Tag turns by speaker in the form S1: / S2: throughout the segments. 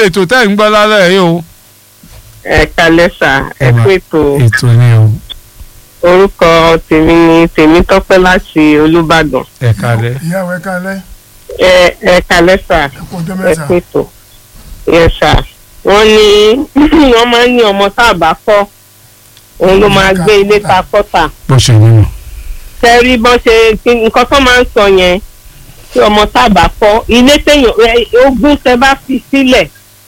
S1: lètò tẹ́ ń gbọ́ lálẹ́ yìí o.
S2: ẹ kalẹ sà ẹ
S1: mà-
S2: kú ètò
S1: ètò ni o
S2: orúkọ tèmi ni tèmítọ́pẹ́ láti olùbàdàn
S1: ẹ kalẹ̀.
S3: ìyàwó ẹ kálẹ́
S2: ẹ ẹ kalẹ sà
S3: ẹ kú ọjọ́
S2: ẹ
S3: mẹ́ta
S2: kú ètò yẹ sà wọ́n ní wọ́n máa ń ní ọmọ tá a bá kọ́ òun ló máa gbé ilé ta kọ́tà
S1: bó ṣe nínú.
S2: tẹ́rí bọ́n ṣe kí- nǹkan tó máa ń sọ yẹn tí ọmọ tá a bá kọ́ ilé téèyàn ẹ, ogún tẹ bá fi sílẹ̀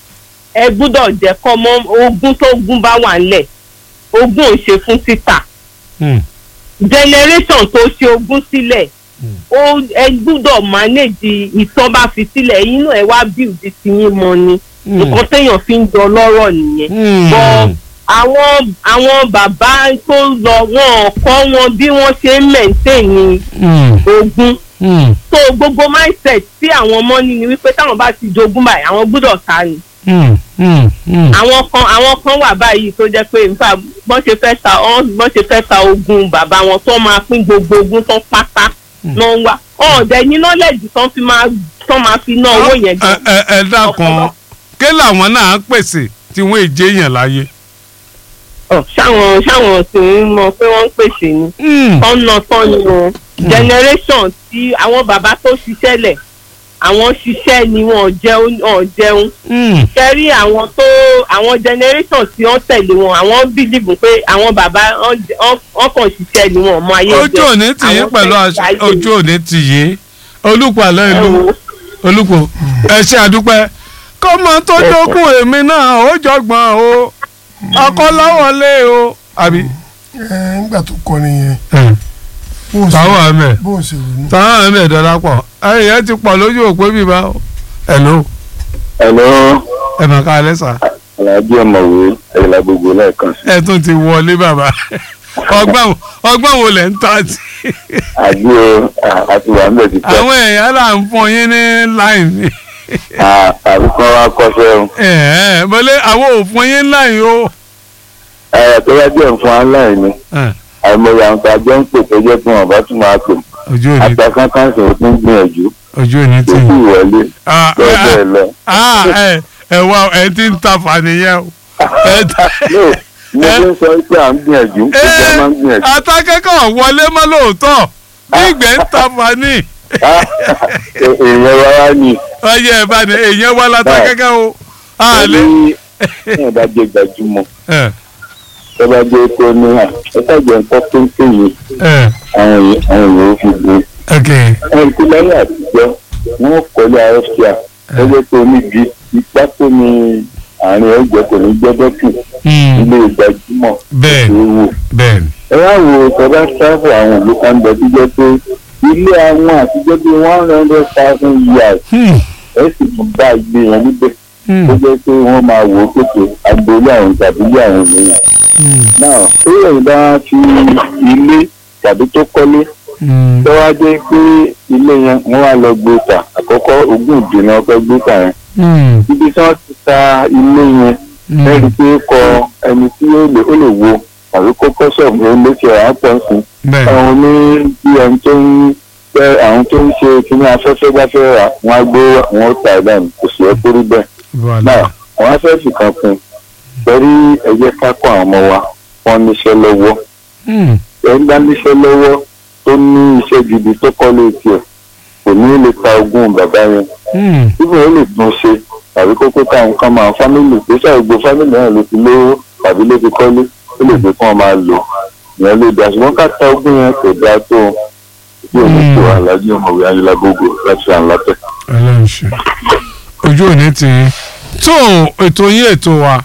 S2: ẹ gbúdọ̀ jẹ́ kọ́ mọ́ ogún tó gún bá wà ńlẹ̀ ogún ò ṣe fún títà
S1: Hmm.
S2: generation tó ṣe ogún sílẹ̀ ó ẹ gbúdọ̀ manage ìtọ́ bá fi sílẹ̀ inú ẹ wá build ti yín mọ ni
S1: Hmm.
S2: nǹkan téèyàn fi ń jọ lọ́rọ̀ nìyẹn
S1: Hmm.
S2: bọ́ àwọn àwọn bàbá tó lọ wọn kọ́ wọn bí wọ́n ṣe ń maintain
S1: Hmm.
S2: ogún
S1: Hmm.
S2: so gbogbo mindset tí àwọn ọmọ ní ni wípé táwọn bá ti jogún báyìí àwọn gbúdọ̀ ta ni
S1: Hmm. Hmm. Hmm.
S2: àwọn kan àwọn kan wà báyìí tó jẹ́ pé nfa bọ́n ṣe fẹ́ ta ọ́n bọ́n ṣe fẹ́ ta ogún bàbá wọn tó máa pín gbogbo ogún tán pátá náà ń wá ọ̀ọ́dẹ ní knowledge tán fi máa tán máa fi ná owó yẹn
S1: ẹ
S2: gan.
S1: ẹ ẹ dákun ké làwọn náà ń pèsè tí wọn èjé yàn láyé.
S2: Ọ̀, ṣáwọn ṣáwọn sì ń mọ pé wọ́n ń pèsè ni
S1: Hmm.
S2: tán ná tán ni o generation tí àwọn bàbá tó ṣiṣẹ́ lẹ̀ àwọn ṣiṣẹ́ ni wọn ò jẹun ọ̀ jẹun
S1: Hmm.
S2: kẹrí àwọn tó àwọn generation tí wọ́n tẹ̀lé wọn àwọn bílíìfù pé àwọn bàbá wọn wọn- wọn kàn ṣiṣẹ́ ni wọn mọ ayé
S1: ojú òní tì yín
S2: Àwọn
S1: pẹ̀lú
S2: tẹ̀lé
S1: àṣẹ
S2: ayé
S1: ojú òní tì yín olùkọ́ àlọ́
S2: ẹ
S1: ìlú
S2: wò ó.
S1: olùkọ́ ẹ ṣe àdúpẹ́ kọ́mọ tó jókòó èmi náà ó jọgbọ́n o ọkọ lọ́wọ́lé o àbí.
S3: ẹ nígbà tó kọ nìyẹn bó o ṣe
S1: táwọn àmì
S3: bó o ṣe ronú
S1: táwọn àmì ẹ̀dọ́lá pọ̀ ẹ̀yẹ ti pọ̀ lójú òpó bíbá o. ẹ̀ló
S4: Hello,
S1: ẹ̀ mà ká alẹ́ sà
S4: Alhaji ọ̀mọ̀wé ẹ̀yìnlá gbogbo lẹ́ẹ̀kan sí.
S1: ẹ̀ tún ti wọlé bàbá ọgbọ́n ọgbọ́n wo lẹ̀ ń tà sí.
S4: Àbí o, à- àti wà níbẹ̀ ti pẹ́.
S1: àwọn èèyàn là ń fún yín ní láìní.
S4: À- Àbíkọ́ wa kọ́ṣẹ́ o.
S1: ẹ̀ẹ́ mo lé àwọn ò fún yín láì o.
S4: Ẹ̀rọ tó yá díẹ̀ fún aláìní.
S1: Ẹ̀,
S4: Àìmọye àwọn tó ajọ́ ń pè tó jẹ́ pé wọ́n bá tún máa pè.
S1: ojú òní
S4: Àgbà kankan sì tún gbìyànjú.
S1: ojú òní
S4: Kò
S1: tì
S4: sí
S1: yín.
S4: ìwọlé.
S1: Ah,
S4: Bẹ́ẹ̀
S1: ah,
S4: bẹ́ẹ̀ lọ.
S1: ah, ẹ ẹ wá ẹ ti ń ta fàníyàn o. ẹ ta-
S4: No, mo ti ń sọ pé à ń gbìyànjú. Ìjọba máa ń gbìyànjú.
S1: atakẹ́kọ̀ọ́ wọlé mọ́ lóòótọ́ bí ìgbẹ́ ń ta fani
S4: Ah, è- Èèyàn wa wá ní.
S1: ọyẹ ẹ bá ní èèyàn wá látakẹ́kẹ́ o. àlẹ́
S4: Ní ìyẹn bá jẹ gbajúmọ̀.
S1: ẹ
S4: Tó bá jẹ́ pé ó ní à. Ẹ ṣàjẹ́ nǹkan péńpé yìí.
S1: ẹ
S4: Àwọn èèyàn àwọn èèyàn ó fi gbé.
S1: ok
S4: ẹni tí lẹ́yìn àtijọ́ wọ́n kọ́lé arọ́síà lọ́jọ́ tó níbi ipá tó ní àárín ẹ̀jẹ̀ kò ní gbọ́dọ̀ kù
S1: Hmm,
S4: ilé ìgbàjúmọ̀
S1: bẹ́ẹ̀
S4: tó wò.
S1: bẹ́ẹ̀ ni.
S4: ẹ wá wo tọ́lá sáfù àwọn ìlú kan bẹ̀ tó jẹ́ pé ilé àwọn àtijọ́ bíi one hundred thousand years
S1: Hmm,
S4: ẹ sì tún bá gbé wọn níbẹ̀
S1: hmm,
S4: tó jẹ́ pé wọ́n máa wò ó pèsè agboolé àwọn tàbí ilé àwọn ènìyàn.
S1: hmm,
S4: náà ó yẹ ìdá fi ilé tàbí tó kọ́lé
S1: hmm,
S4: tó wá jẹ́ pé ilé yẹn wọ́n wá lọ gbé ta àkọ́kọ́ ogún ìdènà ọkọ̀ gbé ta yẹn
S1: hmm,
S4: ibi tí wọ́n ti ta ilé yẹn
S1: hmm.
S4: lẹ́rìí pé kọ ẹni tí ó lè ó lè wo tàbí kó kọ́ sọ̀rọ̀ ló lè ṣe àwọn pọ̀ sí
S1: bẹ́ẹ̀
S4: àwọn ní bí ẹni tó ń fẹ́ àwọn tó ń ṣe kíní afẹ́fẹ́ bá fẹ́ rà wọ́n á gbé wọn ta ẹ̀ dànù kò sì ẹ́ kórí bẹ́ẹ̀
S1: wàhálà.
S4: náà wọ́n á fẹ́ fìkan fún un torí ẹ jẹ́ ká kọ́ àwọn ọmọ wa wọ́n níṣẹ́ lọ́wọ́
S1: Hmm,
S4: ẹ̀ ń dá níṣẹ́ lọ́wọ́ tó ní iṣẹ́ gidi tó kọ́ lé tiẹ̀ kò ní lè ta ogún bàbá yẹn
S1: hmm,
S4: ibùdó ó lè tún ṣe tàbí kókó káwọn kan máa fámìlì tó ṣàgbó fámìlì náà ló ti lówó tàbí ló ti kọ́lé ó lè fi kán máa lò ìyẹn lè dá ṣùgbọ́n ká ta ogún yẹn kò dáa tó bí omi tó alájí ọmọwé ayélujágbogbo láti ràn látẹ̀.
S1: ọlọ́run ṣe ojú òní ti yín. tó ètò yín ètò wa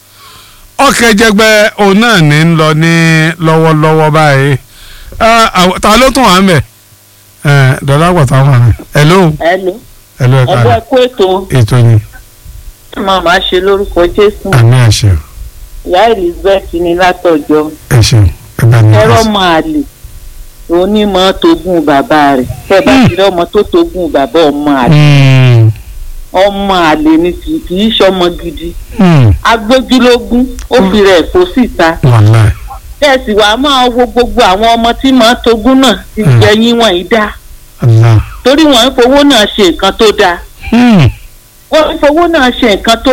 S1: ọ̀kẹ́jẹgbẹ́ òun náà ní ń lọ ní lọ́wọ́lọ́wọ́ báyìí Ah, àw- ta ló tún wà ń bẹ̀ dọ́là pàtàkì wà ní. hello
S5: Hello.
S1: hello ẹ̀ka
S5: ẹgbẹ́ kú ètò
S1: ètò ni
S5: máa máa ṣe lórúkọ jésù
S1: àmì àṣẹ
S5: ìyá elizabeth ní látọjọ́
S1: ẹ ṣeun ẹ bá ní
S5: ẹrọ
S1: àṣẹ.
S5: máa lè onímọ̀ tógún bàbá rẹ̀ tẹ́ bá ti rí ọmọ tó tógún bàbá ọmọ àlè
S1: Hmm,
S5: ọmọ àlè ni kì kì í ṣọmọ gidi
S1: hmm,
S5: agbójúlógún ó fi rẹ̀ kó síta
S1: wàláì.
S5: bẹ́ẹ̀ sì wàá máa wo gbogbo àwọn ọmọ tí màá tógún náà ti
S1: Mm.
S5: jẹ yín wọ̀nyí dá
S1: Allah.
S5: torí wọ́n ń fowó náà ṣe nǹkan tó dáa
S1: Hmm,
S5: wọ́n ń fowó náà ṣe nǹkan tó